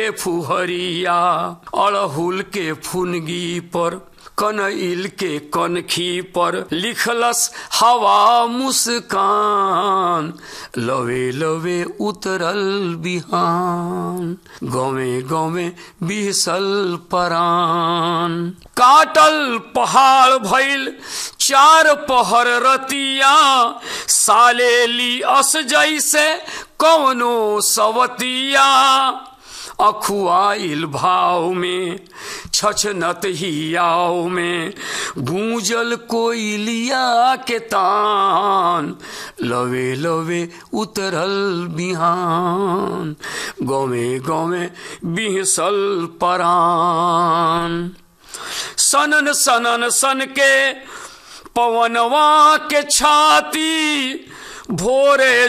फुहरिया अड़हुल के फुनगी पर कनइल के कनखी पर लिखलस हवा मुस्कान लवे लवे उतरल बिहान गवे गवे बिहसल परान काटल पहाड़ भइल चार पहर रतिया सालेली अस जैसे कवनो सवतिया अखुआइल भाव में छछनत हियाव में गूंजल कोयलिया के तान लवे लवे उतरल बिहान गवे गवे बिहसल परान सनन सनन सन के पवनवा के छाती भोरे